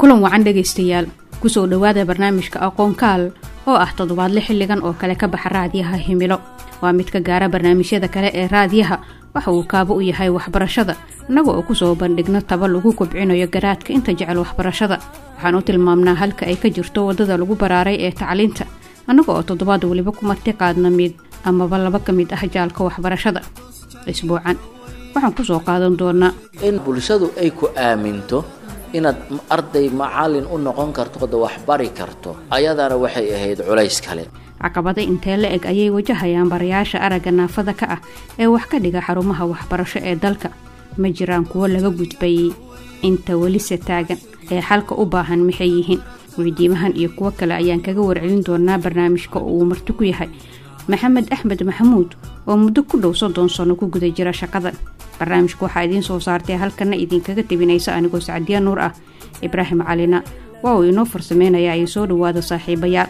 kulan wacan dhegaystayaal kusoo dhowaada barnaamijka aqoonkaal oo ah toddobaadle xilligan oo kale ka baxa raadiyaha himilo waa mid ka gaara barnaamijyada kale ee raadiyaha waxa uu kaabo u yahay waxbarashada innaga oo kusoo bandhigno taba lagu kobcinayo garaadka inta jecel waxbarashada waxaan u tilmaamnaa halka ay ka jirto waddada lagu baraaray ee tacliinta annaga oo toddobaad weliba ku marti qaadna mid amaba laba ka mid ah jaalka waxbarashada isbuucan waxaan kusoo qaadan doonaa in bulshadu ay ku aaminto inaad arday macalin u noqon karto oda waxbari karto ayadana waxay ahayd culays kale caqabada intee la eg ayay wajahayaan barayaasha aragga naafada ka ah ee wax ka dhiga xarumaha waxbarasho ee dalka ma jiraan kuwo laga gudbayey inta welise taagan ee xalka u baahan maxay yihiin weydiimahan iyo kuwo kale ayaan kaga warcelin doonaa barnaamijka oo uu marti ku yahay maxamed axmed maxamuud oo muddo ku dhow soddon sano ku guda jira shaqadan barnaamijka waxaa idiin soo saartay halkana idinkaga tebinaysa anigoo sacdiya nuur ah ibraahim calina waa uu inoo farsameynaya ay soo dhowaada saaxiibayaal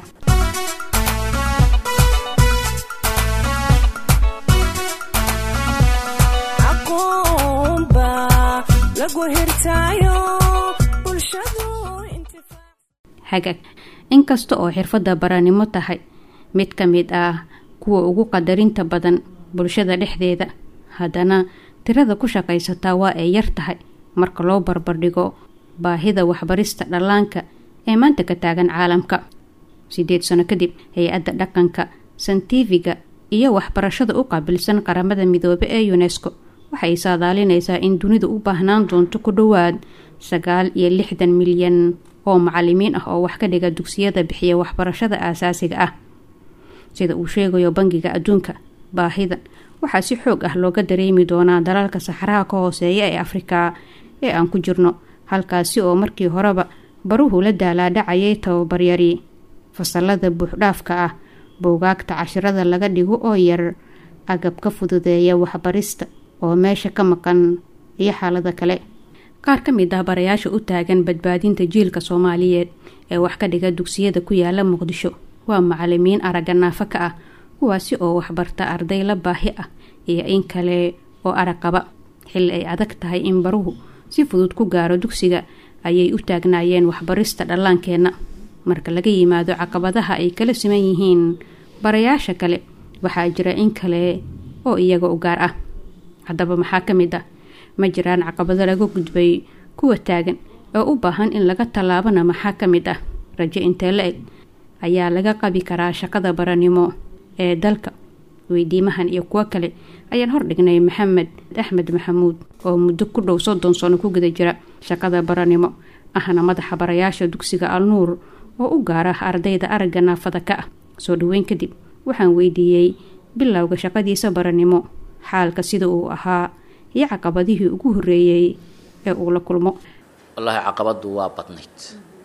hagaag inkasta oo xirfadda baranimo tahay mid ka mid ah kuwa ugu qadarinta badan bulshada dhexdeeda haddana tirada ku shaqaysataa waa ay yar tahay marka loo barbardhigo baahida waxbarista dhallaanka ee maanta ka taagan caalamka siddeed sano kadib hay-adda dhaqanka santifiga iyo waxbarashada u qaabilsan qaramada midoobe ee unesco waxay saadaalinaysaa in dunidu u baahnaan doonto ku dhowaad sagaal iyo lixdan milyan oo macalimiin ah oo wax ka dhiga dugsiyada bixiya waxbarashada aasaasiga ah sida uu sheegayo bangiga adduunka baahidan waxaa si xoog ah looga dareemi doonaa dalalka saxaraha ka hooseeya ee afrika ee aan ku jirno halkaasi oo markii horeba baruhu la daalaadhacayay tababaryari fasalada buuxdhaafka ah boogaagta cashirada laga dhigo oo yar agab ka fududeeya waxbarista oo meesha ka maqan iyo xaalada kale qaar ka mid ah barayaasha u taagan badbaadinta jiilka soomaaliyeed ee wax ka dhiga dugsiyada ku yaala muqdisho waa macalimiin aragga naafo ka ah kuwaasi oo waxbarta arday la baahi ah iyo in kale oo arag qaba xilli ay adag tahay in baruhu si fudud ku gaaro dugsiga ayay u taagnaayeen waxbarista dhallaankeenna marka laga yimaado caqabadaha ay kala siman yihiin barayaasha kale waxaa jira in kale oo iyaga u gaar ah haddaba maxaa ka mid ah ma jiraan caqabado laga gudbay kuwa taagan oo u baahan in laga tallaabana maxaa ka mid ah rajo intee la eg ayaa laga qabi karaa shaqada baranimo ee dalka weydiimahan iyo kuwo kale ayaan hordhignay maxamed axmed maxamuud oo muddo ku dhow soddon sano ku guda jira shaqada baranimo ahna madaxa barayaasha dugsiga alnuur oo u gaara ardayda aragga naafada ka ah soo dhoweyn kadib waxaan weydiiyey bilowga shaqadiisa baranimo xaalka sida uu ahaa iyo caqabadihii ugu horreeyey ee uu la kulmo wallaahi caqabadu waa badnayd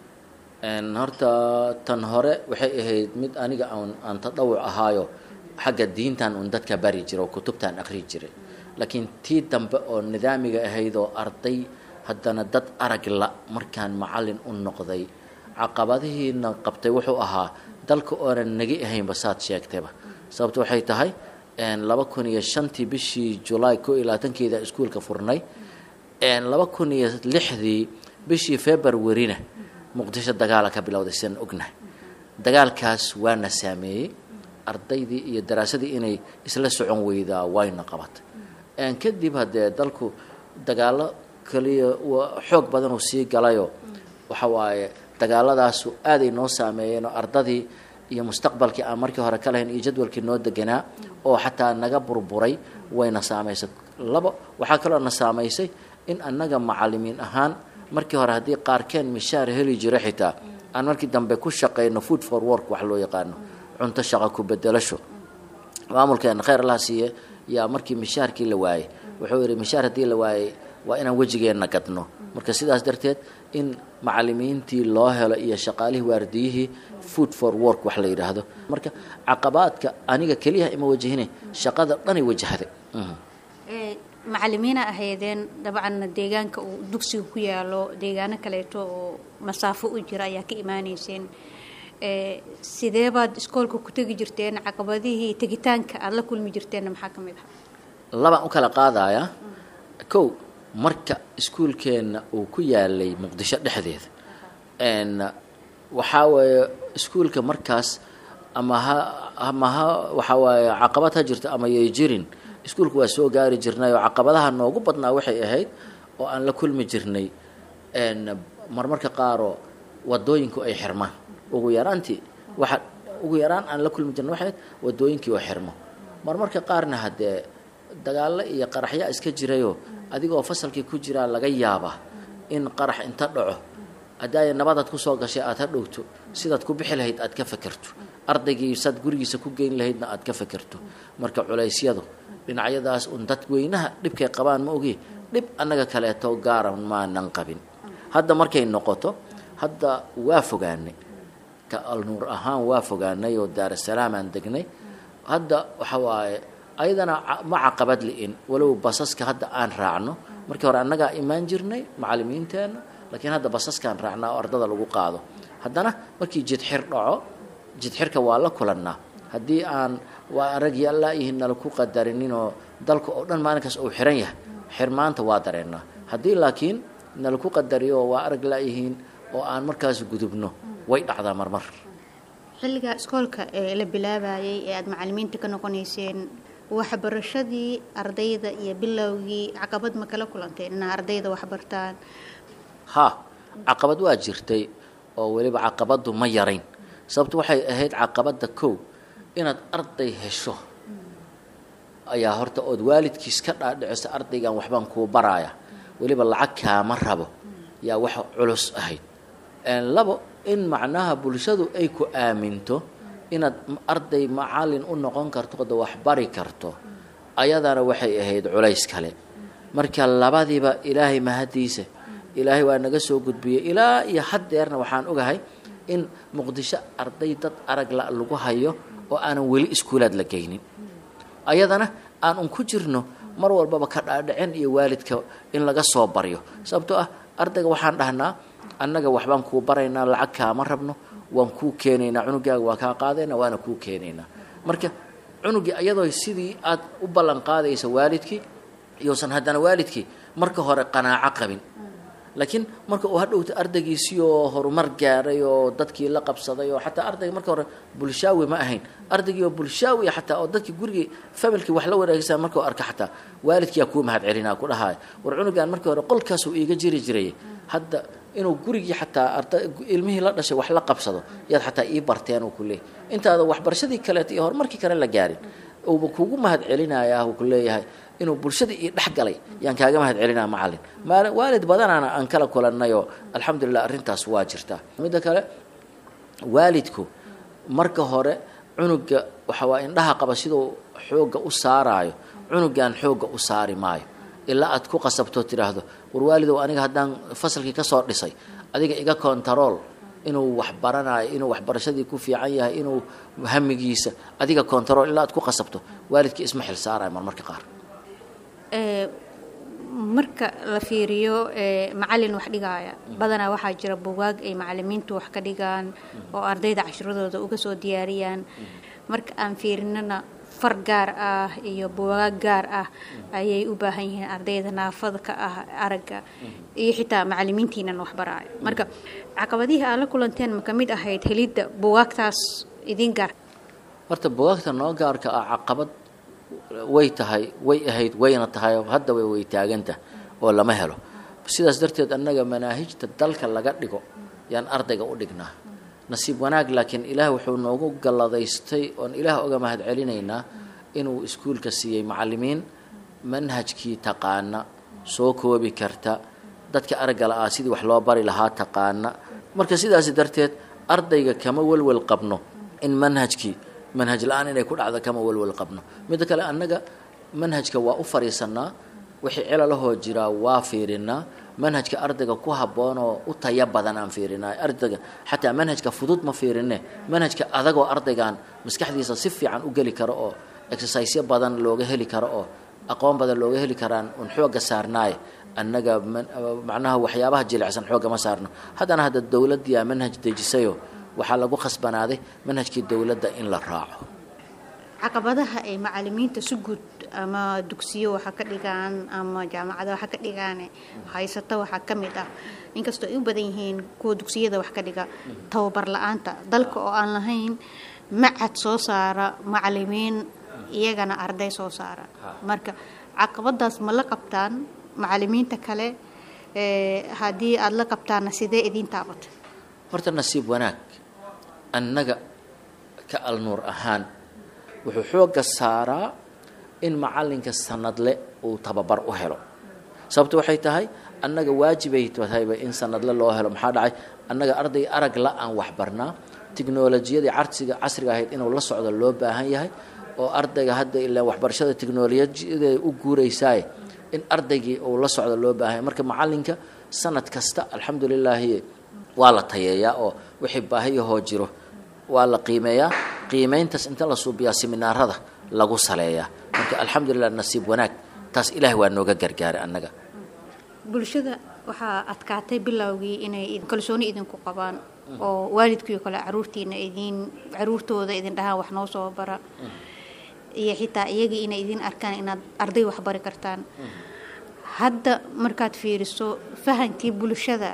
horta tan hore waxay ahayd mid aniga aan tadhawuc ahaayo xagga diintan un dadka bari jira oo kutubtaan aqri jiray laakiin tii dambe oo nidaamiga ahayd oo arday haddana dad arag la markaan macalin u noqday caqabadihiina qabtay wuxuu ahaa dalka oonan nagi ahaynba saad sheegtayba sababto waxay tahay laba kun iyo shantii bishii julaay ko iyo labaatankeeda iskuolka furnay laba kun iyo lixdii bishii februarina muqdisho dagaala ka bilowday sidaan ognahay dagaalkaas waana saameeyey ardaydii iyo daraasadii inay isla socon weydaa wayna qabatay kadib haddee dalku dagaalo kaliya xoog badan uu sii galayo waxa waaye dagaaladaasu aaday noo saameeyeen oo ardadii iyo mustaqbalkii aan markii hore ka lahayn iyo jadwalkii noo deganaa oo xataa naga burburay wayna saamaysay labo waxaa kaloo na saamaysay in annaga macalimiin ahaan markii hore haddii qaarkeen mishaar heli jira xitaa aan markii dambe ku shaqayno food for work wax loo yaqaano cunto shaqo ku bedelasho maamulkeena khayr allaha siiye yaa markii mishaarkii la waayey wuxuu yidhi mishaar haddii la waayey waa inaan wejigeenna gadno marka sidaas darteed in macalimiintii loo helo iyo shaqaalihii waardiyihii food for work wax la yidhaahdo marka caqabaadka aniga keliyaha ima wajahine shaqada dhanay wajahday macalimiina ahaydeen dabcanna deegaanka uu dugsiga ku yaalo deegaano kaleeto oo masaafo u jira ayaa ka imaaneyseen sidee baad iskoolka ku tegi jirteen caqabadihii tegitaanka aada la kulmi jirteenna maxaa ka mid ah labaan u kala qaadayaa kow marka iskuulkeenna uu ku yaalay muqdisho dhexdeeda waxaa weeye iskuulka markaas ama ha ama ha waxaa waaye caqabad ha jirto ama yay jirin iskuulka waa soo gaari jirnay oo caqabadaha noogu badnaa waxay ahayd oo aan la kulmi jirnay marmarka qaaroo wadooyinku ay xirmaan ugu yaraantii waxa ugu yaraan aan la kulmi jirnay waxay ahayd wadooyinkii oo xirmo marmarka qaarna haddee dagaallo iyo qaraxyaa iska jirayoo adigoo fasalkii ku jiraa laga yaaba in qarax inta dhaco haddaaya nabadaad kusoo gashay aad ha dhowto sidaad ku bixi lahayd aad ka fakerto ardaygii saad gurigiisa ku geyn lahaydna aad ka fakerto marka culaysyadu dhinacyadaas un dadweynaha dhibkay qabaan ma ogi dhib annaga kaleeto gaara maanan qabin hadda markay noqoto hadda waa fogaanay ka alnuur ahaan waa fogaanay oo daarasalaam aan degnay hadda waxa waaye ayadana ma caqabad li'in walow basaska hadda aan raacno markii hore annagaa imaan jirnay macallimiinteenna laakiin hadda basaskaan raacnaa oo ardada lagu qaado haddana markii jidxir dhaco jidxirka waa la kulannaa haddii aan waa arag yallaayihiin nala ku qadarinninoo dalka oo dhan maalinkaas uu xiran yahay xirmaanta waa dareennaa haddii laakiin nala ku qadariyo waa arag laayihiin oo aan markaas gudubno way dhacdaa marmar xilliga iskoolka ee la bilaabayay ee aada macallimiinta ka noqonayseen waxbarashadii ardayda iyo bilowgii caqabad ma kala kulanteen inaa ardayda waxbartaan ha caqabad waa jirtay oo weliba caqabaddu ma yarayn sababto waxay ahayd caqabadda kow inaad arday hesho ayaa horta ood waalidkiis ka dhaadhicisa ardaygan waxbaan kuu baraaya weliba lacag kaama rabo yaa wax culus ahayd labo in macnaha bulshadu ay ku aaminto inaad arday macallin u noqon karto oda wax bari karto ayadana waxay ahayd culays kale marka labadiiba ilaahay mahadiisa ilaahay waa naga soo gudbiyey ilaa iyo haddeerna waxaan ogahay in muqdisho arday dad arag la lagu hayo oo aanan weli iskuulaad la geynin ayadana aan un ku jirno mar walbaba ka dhaadhicin iyo waalidka in laga soo baryo sababtoo ah ardayga waxaan dhahnaa annaga waxbaan kuu baraynaa lacag kaama rabno waan kuu keenaynaa cunugaaga waa kaa qaadayna waana kuu keenaynaa marka cunugii ayadoo sidii aad u ballan qaadaysa waalidkii iyousan haddana waalidkii marka hore qanaaco qabin laakiin marka uu hadhowta ardaygiisii oo horumar gaaray oo dadkii la qabsaday oo xataa ardayga marka hore bulshaawi ma ahayn ardaygii oo bulshaawi xataa oo dadkii gurigii familkii wax la wanaagsan markuu arka xataa waalidkiyaa kuu mahad celinaa ku dhahaaya war cunugaan markii hore qolkaasuu iiga jiri jiray hadda inuu gurigii xataa arda ilmihii la dhashay wax la qabsado yaad xataa ii barteen uu ku leeyahy intaada waxbarashadii kaleeto iyo horumarkii kale la gaarin uuba kugu mahad celinayaa uu ku leeyahay inuu bulshadii ii dhex galay yaan kaaga mahad celinaa macallin maali waalid badanaana aan kala kulannayoo alxamdulilah arrintaas waa jirtaa midda kale waalidku marka hore cunuga waxa waa indhaha qaba siduu xoogga u saaraayo cunugan xoogga u saari maayo ilaa aad ku qasabtoo tidhaahdo war waalidow aniga haddaan fasalkii ka soo dhisay adiga iga kontarool inuu wax baranayo inuu waxbarashadii ku fiican yahay inuu hamigiisa adiga kontarool ilaa aad ku qasabto waalidkii isma xil saarayo marmarka qaar marka la fiiriyo macallin wax dhigaaya badanaa waxaa jira bugaag ay macallimiintu wax ka dhigaan oo ardayda cashiradooda uga soo diyaariyaan marka aan fiirinana far gaar ah iyo bugaag gaar ah ayay u baahan yihiin ardayda naafada ka ah aragga iyo xitaa macallimiintiinan waxbaraayo marka caqabadihii aad la kulanteen ma ka mid ahayd helidda bugaagtaas idin gaar horta bugaagta noo gaarka ah caqabad way tahay way ahayd wayna tahay hadda way way taaganta oo lama helo sidaas darteed annaga manaahijta dalka laga dhigo yaan ardayga u dhignaa nasiib wanaag laakiin ilaah wuxuu noogu galladaystay oon ilaah oga mahad celinaynaa inuu iskuulka siiyey macallimiin manhajkii taqaana soo koobi karta dadka araggala ah sidii wax loo bari lahaa taqaana marka sidaasi darteed ardayga kama welwel qabno in manhajkii manhaj la-aan inay ku dhacdo kama welwel qabno midda kale annaga manhajka waa u fadhiisanaa wixii cilalahoo jiraa waa fiirinaa manhajka ardayga ku habboonoo u taya badan aan fiirinaa ardayga xataa manhajka fudud ma fiirine manhajka adagoo ardaygan maskaxdiisa si fiican u geli karo oo exercisyo badan looga heli karo oo aqoon badan looga heli karaan un xoogga saarnaaye annaga macnaha waxyaabaha jilicsan xoogga ma saarno haddana hadda dowladdiyaa manhaj dejisayo waxaa lagu khasbanaaday manhajkii dowladda in la raaco caqabadaha ay macalimiinta si guud ama dugsiyo waxa ka dhigaan ama jaamacado waxa ka dhigaan haysata waxaa ka mid ah inkastoo ay u badan yihiin kuwa dugsiyada wax ka dhiga tababar la-aanta dalka oo aan lahayn macad soo saara macalimiin iyagana arday soo saara marka caqabadaas ma la qabtaan macalimiinta kale haddii aada la qabtaana sidee idiin taabatay horta nasiib wanaag annaga ka alnuur ahaan wuxuu xoogga saaraa in macalinka sanadle uu tababar u helo sababto waxay tahay annaga waajibay tahayba in sanadle loo helo maxaa dhacay annaga arday arag la aan waxbarnaa tiknolojiyadii carsiga casriga ahayd inuu la socdo loo baahan yahay oo ardayga hadda ilaa waxbarashada tiknolojiyada u guuraysaaye in ardaygii uu la socdo loo baahan yahay marka macalinka sanad kasta alxamdulilaahi waa la tayeeyaa oo wixii baahiyahoo jiro waa la qiimeeyaa qiimayntaas inta la suubiyaa seminaarada lagu saleeyaa marka alxamdulilah nasiib wanaag taas ilaahay waa nooga gargaaray annaga bulshada waxaa adkaatay bilowgii inay kalsooni idinku qabaan oo waalidkiio kale caruurtiina idin caruurtooda idin dhahaan wax noo soo bara iyo xitaa iyagii inay idin arkaan inaad arday waxbari kartaan hadda markaad fiiriso fahankii bulshada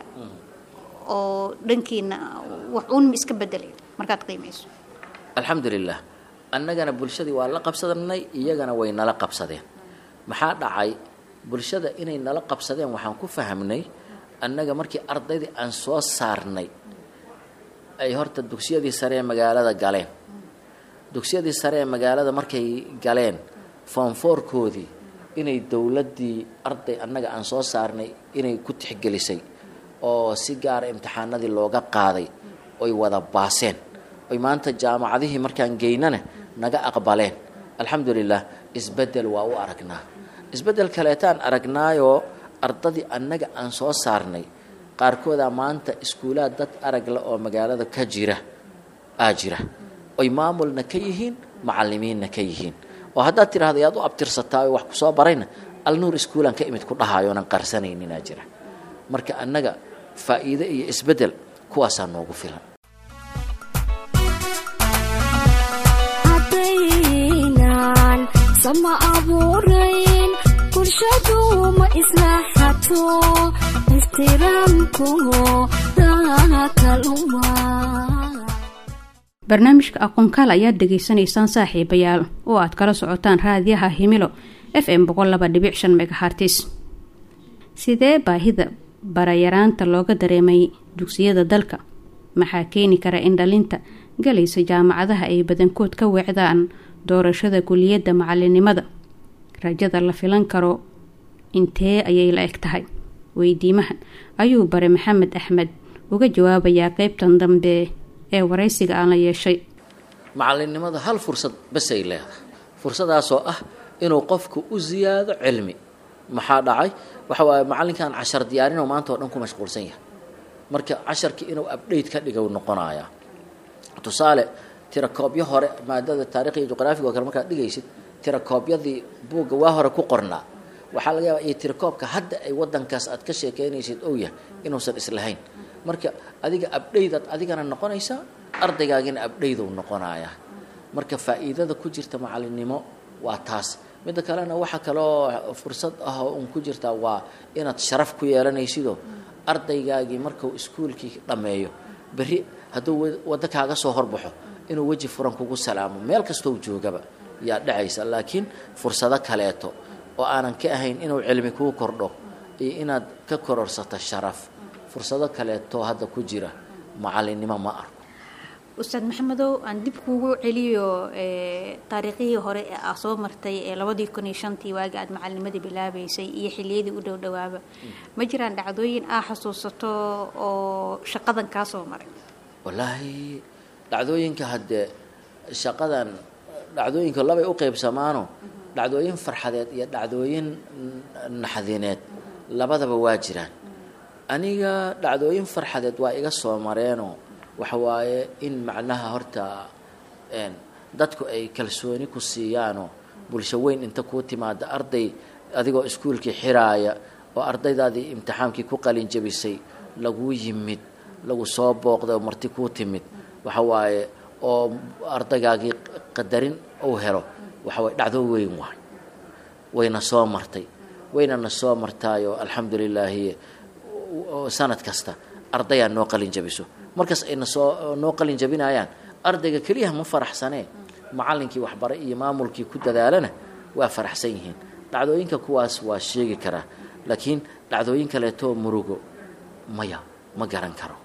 oo dhankiina wax uun iska bedelay markaad qiimayso alxamdulilah annagana bulshadii waa la qabsadanay iyagana way nala qabsadeen maxaa dhacay bulshada inay nala qabsadeen waxaan ku fahamnay annaga markii ardaydii aan soo saarnay ay horta dugsiyadii sare ee magaalada galeen dugsiyadii sare ee magaalada markay galeen foonfoorkoodii inay dowladdii arday annaga aan soo saarnay inay ku tixgelisay oo si gaara imtixaanadii looga qaaday oy wada baaseen oy maanta jaamacadihii markaan geynana naga aqbaleen alxamdulilah isbeddel waa u aragnaa isbeddel kaleetaan aragnaayoo ardadii annaga aan soo saarnay qaarkoodaa maanta iskuulaad dad aragle oo magaalada ka jira aa jira oy maamulna ka yihiin macalimiinna ka yihiin oo haddaad tidhahda yaad u abtirsataa oo wax ku soo barayna alnuur iskuulaan ka imid ku dhahayoonan qarsanayninaa jira marka annaga faa'iide iyo isbeddel kuwaasaa noogu filan haddaynan sama abuurayn bulshadu ma islaxato ixtiraamku dakaluma barnaamijka aqoonkaal ayaad dhegaysanaysaan saaxiibayaal oo aad kala socotaan raadiyaha himilo f m boqollabadhibicshan megahartis sidee baahida barayaraanta looga dareemay dugsiyada dalka maxaa keeni kara in dhalinta galaysa jaamacadaha ay badankood ka weecdaan doorashada kuliyadda macalinimada rajada la filan karo intee ayay la eg tahay weydiimahan ayuu bare maxamed axmed uga jawaabayaa qeybtan dambe ee waraysiga aan la yeeshay macalinimada hal fursad basay leedahay fursadaasoo ah inuu qofku u siyaado cilmi maxaa dhacay waxa waaye macalinkan cashar diyaarinoo maanta oo dhan ku mashquulsan yahay marka casharkii inuu abdhayt ka dhiga noqonayaa tusaale tirakoobyo hore maadada taarikh iyo juqraafiga oo kale markaad dhigaysid tirakoobyadii buugga waa hore ku qornaa waxaa laga yaabaa iyo tirakoobka hadda ay wadankaas aad ka sheekeynaysid ou yahay inuusan islahayn marka adiga abdhaydaad adigana noqonaysaa ardaygaagina abdhaydou noqonayaa marka faa'iidada ku jirta macalinimo waa taas midda kalena waxa kaloo fursad ah oo un ku jirtaa waa inaad sharaf ku yeelanaysidoo ardaygaagii markuu iskuulkii dhammeeyo berri hadduu waddo kaaga soo horbaxo inuu weji furan kugu salaamo meel kastoo joogaba yaa dhacaysa laakiin fursado kaleeto oo aanan ka ahayn inuu cilmi kuu kordho iyo inaad ka kororsato sharaf fursado kaleetoo hadda ku jira macalinimo ma arko ustaad maxamedow aan dib kuugu celiyo taariikhihii hore ee aa soo martay ee labadii kun iyo shantii waagi aad macalinimadii bilaabaysay iyo xiliyadii u dhow dhowaaba ma jiraan dhacdooyin aa xasuusato oo shaqadan kaa soo maray wallaahi dhacdooyinka haddee shaqadan dhacdooyinka labay u qeybsamaano dhacdooyin farxadeed iyo dhacdooyin naxdineed labadaba waa jiraan aniga dhacdooyin farxadeed waa iga soo mareenoo waxa waaye in macnaha horta dadku ay kalsooni ku siiyaanoo bulsho weyn inta kuu timaada arday adigoo iskuulkii xiraaya oo ardaydaadii imtixaankii ku qalin jabisay laguu yimid lagu soo booqday oo marti kuu timid waxa waaye oo ardaygaagii qadarin uu helo waxa way dhacdo weyn waay wayna soo martay waynana soo martaayoo alxamdu lilaahi sanad kasta ardayaa noo qalin jabiso markaas ayna soo noo qalin jabinayaan ardayga keliyaha ma faraxsanee macallinkii waxbaray iyo maamulkii ku dadaalana waa faraxsan yihiin dhacdooyinka kuwaas waa sheegi karaa laakiin dhacdooyin kaleetoo murugo maya ma garan karo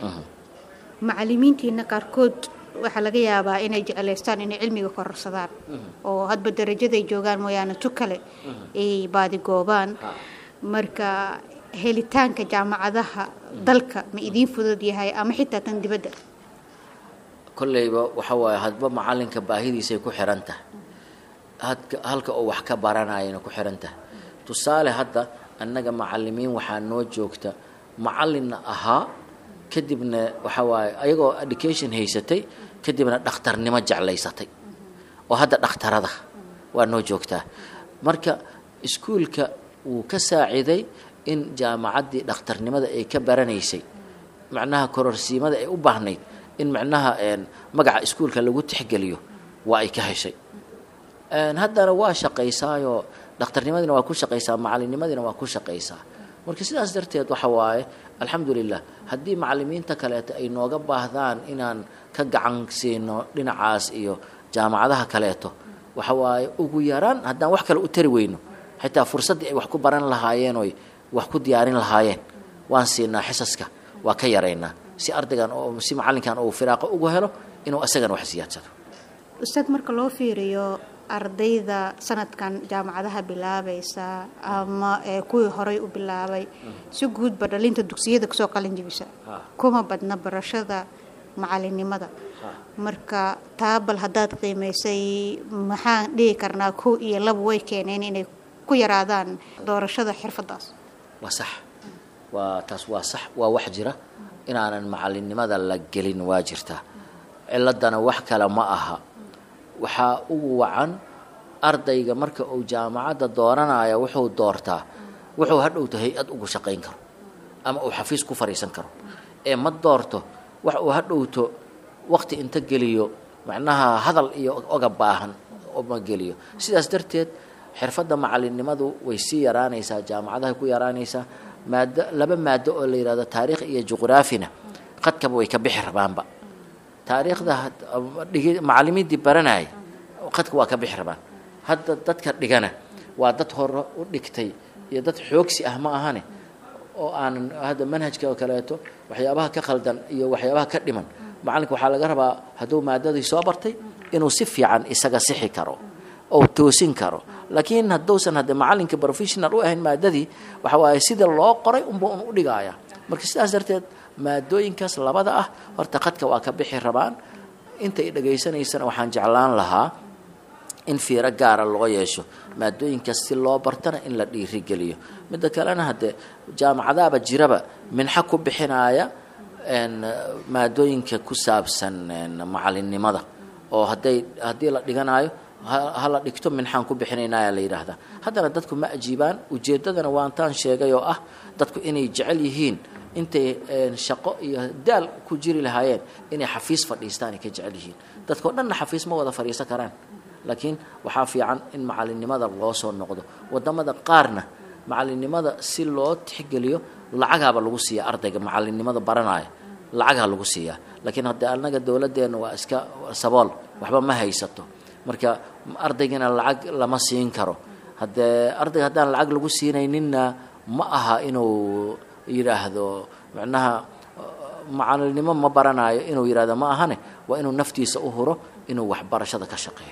macalimiintiina qaarkood waxaa laga yaabaa inay jeclaystaan inay cilmiga kororsadaan oo hadba darajaday joogaan mooyaane tu kale ay baadigoobaan marka helitaanka jaamacadaha dalka ma idiin fudud yahay ama xitaa tan dibadda kolleyba waxa waaye hadba macalinka baahidiisay ku xihan tahay hadka halka oo wax ka baranayana ku xihan tahay tusaale hadda annaga macalimiin waxaa noo joogta macalinna ahaa kadibna waxa waaye ayagoo education haysatay kadibna dhakhtarnimo jeclaysatay oo hadda dhakhtarada waa noo joogtaa marka iskuulka wuu ka saaciday in jaamacaddii dhakhtarnimada ay ka baranaysay macnaha kororsiimada ay u baahnayd in macnaha magaca iskuulka lagu tixgeliyo waa ay ka heshay haddana waa shaqaysaayoo dhakhtarnimadiina waa ku shaqaysaa macalinimadiina waa ku shaqaysaa marka sidaas darteed waxa waaye alxamdulilah haddii macalimiinta kaleeto ay nooga baahdaan inaan ka gacan siino dhinacaas iyo jaamacadaha kaleeto waxa waaye ugu yaraan haddaan wax kale u tari weyno xitaa fursaddii ay wax ku baran lahaayeen oy wax ku diyaarin lahaayeen waan siinaa xisaska waa ka yaraynaa si ardaygan oo si macalinkan uu firaaqo ugu helo inuu isagana wax siyaadsado ustaad marka loo fiiriyo ardayda sanadkan jaamacadaha bilaabaysa ama ee kuwii horay u bilaabay si guudba dhalinta dugsiyada kasoo qalin jibisa kuma badna barashada macalinimada marka taa bal haddaad qiimaysay maxaan dhihi karnaa kow iyo laba way keeneen inay ku yaraadaan doorashada xirfadaas waa sax waa taas waa sax waa wax jira inaanan macalinimada la gelin waa jirtaa ciladana wax kale ma aha waxaa ugu wacan ardayga marka uu jaamacadda dooranaya wuxuu doortaa wuxuu hadhowto hay-ad ugu shaqayn karo ama uu xafiis ku fadhiisan karo ee ma doorto wax uu hadhowto waqti inta geliyo macnaha hadal iyo oga baahan ma geliyo sidaas darteed xirfadda macalinimadu way sii yaraanaysaa jaamacadahay ku yaraanaysaa maado laba maado oo la yidhahdo taariikh iyo juqraafina qadkaba way ka bixi rabaanba taariikhda macalimiintii baranayay qadka waa ka bixi rabaan hadda dadka dhigana waa dad hore u dhigtay iyo dad xoogsi ah ma ahane oo aanan hadda manhajka oo kaleeto waxyaabaha ka khaldan iyo waxyaabaha ka dhiman macalinka waxaa laga rabaa hadduu maadadii soo bartay inuu si fiican isaga sixi karo oo toosin karo laakiin hadduusan hadde macalinka professional u ahayn maadadii waxa waaye sida loo qoray unba un u dhigaya marka sidaas darteed maadooyinkaas labada ah horta qadka waa ka bixi rabaan intay dhegaysanaysana waxaan jeclaan lahaa in fiiro gaara loo yeesho maadooyinkaas si loo bartana in la dhiirigeliyo midda kalena haddee jaamacadaaba jiraba minxa ku bixinaya maadooyinka ku saabsan macalinimada oo hadday haddii la dhiganayo ha la dhigto minxaan ku bixinaynaya la yidhaahdaa haddana dadku ma ajiibaan ujeeddadana waantaan sheegay oo ah dadku inay jecel yihiin intay shaqo iyo daal ku jiri lahaayeen inay xafiis fadhiistaan ay ka jecel yihiin dadkao dhanna xafiis ma wada fadhiisan karaan laakiin waxaa fiican in macalinimada loo soo noqdo wadamada qaarna macalinimada si loo tixgeliyo lacagaaba lagu siiya ardayga macalinimada baranaya lacagaa lagu siiyaa laakiin haddee annaga dowladdeena waa iska sabool waxba ma haysato marka ardaygana lacag lama siin karo haddee ardayga haddaan lacag lagu siinayninna ma aha inuu yidhaahdo macnaha macalinimo ma baranayo inuu yidhahdo ma ahane waa inuu naftiisa u huro inuu waxbarashada ka shaqeeyo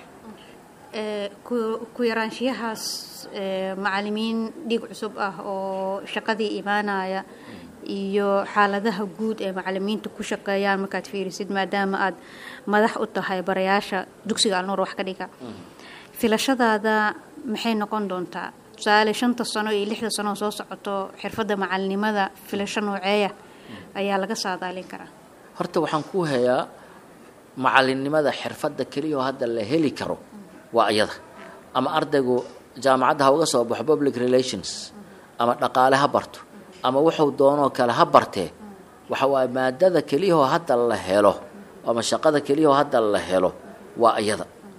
ku yaraanshiyahaas macalimiin dhiig cusub ah oo shaqadii imaanaya iyo xaaladaha guud ee macalimiinta ku shaqeeyaan markaad fiirisid maadaama aad madax u tahay barayaasha dugsiga alnuur wax ka dhiga filashadaada maxay noqon doontaa tusaale shanta sano iyo lixda sano soo socoto xirfadda macalinimada filasho nooceeya ayaa laga saadaalin karaa horta waxaan ku hayaa macalinimada xirfadda keliya oo hadda la heli karo waa iyada ama ardaygu jaamacadda ha uga soo baxo public relations ama dhaqaale ha barto ama wuxuu doonoo kale ha bartee waxa waaye maadada keliyahoo hadda la helo ama shaqada keliyahoo hadda la helo waa iyada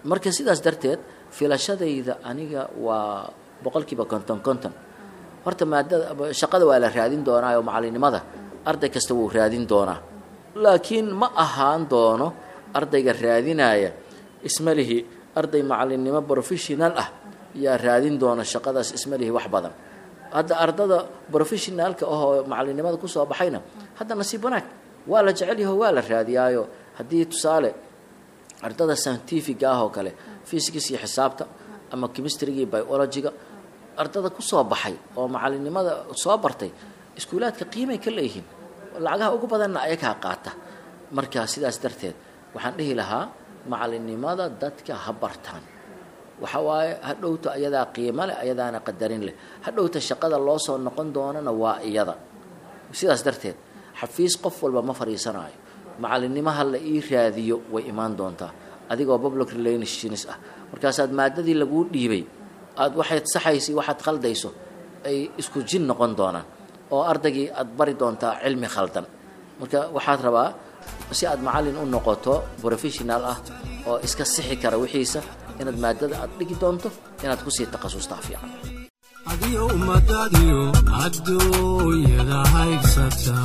marka sidaas darteed filashadayda aniga waa boqolkiiba konton konton horta maadada shaqada waa la raadin doonaa oo macalinimada arday kasta wuu raadin doonaa laakiin ma ahaan doono ardayga raadinaya ismalihi arday macalinimo professional ah yaa raadin doona shaqadaas ismalihi wax badan hadda ardada professionaalka ahoo macalinimada kusoo baxayna hadda nasiib wanaag waa la jecel yaho waa la raadiyaayo haddii tusaale ardada scientifiga ah oo kale physics iyo xisaabta ama chemistryga iyo biologyga ardada kusoo baxay oo macalinimada soo bartay iskuulaadka qiimay ka leeyihiin lacagaha ugu badanna ayagaa qaata marka sidaas darteed waxaan dhihi lahaa macalinimada dadka ha bartaan waxa waaye hadhowta ayadaa qiimo leh ayadaana qadarin leh hadhowta shaqada loo soo noqon doonana waa iyada sidaas darteed xafiis qof walba ma fadhiisanaayo macalinimo ha la ii raadiyo way imaan doontaa adigoo public relations ah markaasaad maadadii laguu dhiibay aad waxaad saxaysa waxaad khaldayso ay isku jin noqon doonaan oo ardaygii aad bari doontaa cilmi khaldan marka waxaad rabaa si aad macallin u noqoto professional ah oo iska sixi kara wixiisa inaad maadada aad dhigi doonto inaad kusii takhasustaa fiican adiyo ummadaadiyo adduunyada haybsata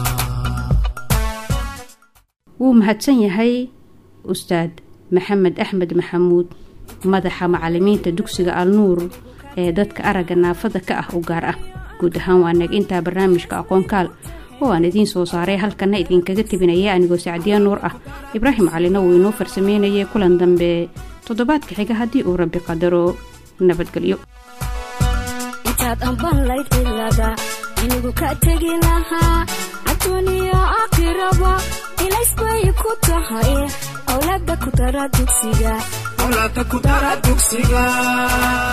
wuu mahadsan yahay ustaad maxamed axmed maxamuud madaxa macalimiinta dugsiga alnuur ee dadka aragga naafada ka ah u gaar ah guud ahaan waa nag intaa barnaamijka aqoonkaal oo aan idiin soo saaray halkana idinkaga tebinaya anigoo sacdiya nuur ah ibraahim calina wuu inoo farsameynayay kulan dambe toddobaadka xiga haddii uu rabbi qadaro nabadgelyo intaad ambanlayd cilada inigu ka tegi lahaa adduuniya aakhiraba ilaysbay ku tahay awlaada ku dara dugsiga awlaadka ku dara dugsiga